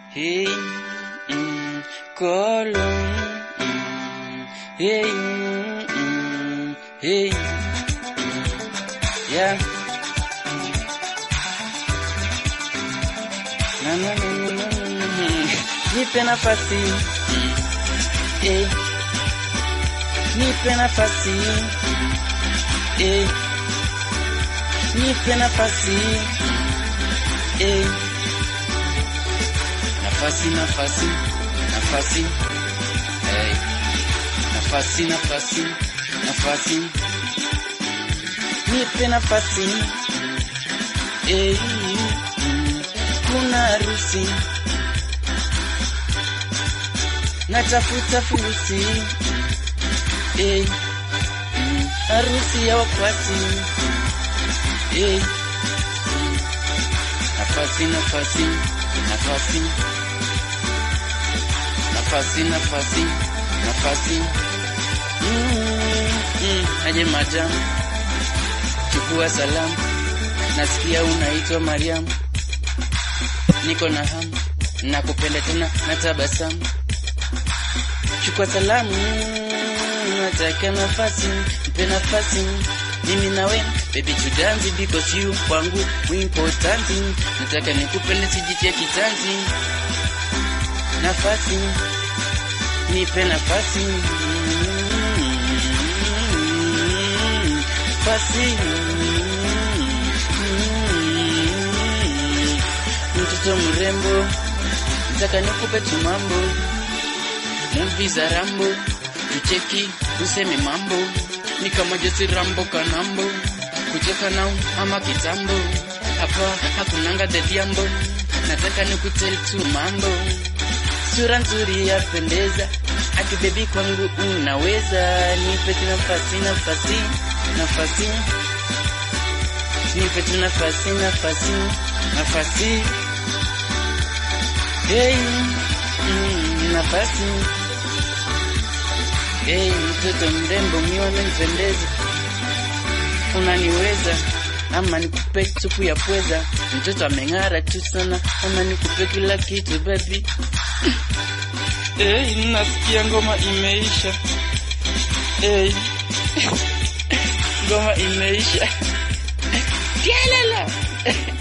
Hey, mm, Kolo. Mm, hey, mm, hey. Yeah. Na, na, na, na, na, na, na. Nipe nafasi. Mm, hey. Nipe nafasi. Eh. Nipe nafasi. Eh. Nafasi nafasi nafasi. Eh. Nafasi nafasi nafasi. Nipe nafasi. Eh. mm, Kuna harusi. Natafuta furusi. Eh. mm, Harusi ya wakwasi. Eh. mm, Nafasi nafasi nafasi. Nafasi nafasi nafasi. Mm, mm, aje majam. Chukua salamu. Nasikia unaitwa Mariam. Niko na hamu. Nakupenda tena na tabasamu. Chukua salamu. Nataka nafasi. Mpe nafasi. Mimi nawe baby to dance because you kwangu important. Nataka nikupende sijitie kitanzi. Nafasi. Nipe nafasi. Nafasi. Mtoto mrembo, nataka nikupe tu mambo, movie za Rambo, tucheki useme mambo, ni kama Jesse Rambo kanambo, kutoka nao ama kitambo, hapa hakunanga dediambo, nataka nikutel tu mambo, sura nzuri yapendeza, ati baby kwangu unaweza, nipe tu nafasi nafasi nafasi nipe tu nafasi nafasi nafasi hey, mm, nafasi hey, mtoto mrembo mione mpendeza unaniweza ama nikupe supu ya pweza mtoto ameng'ara tu sana ama nikupe kila kitu baby hey, nasikia ngoma imeisha hey. ngoma imeisha Kialala.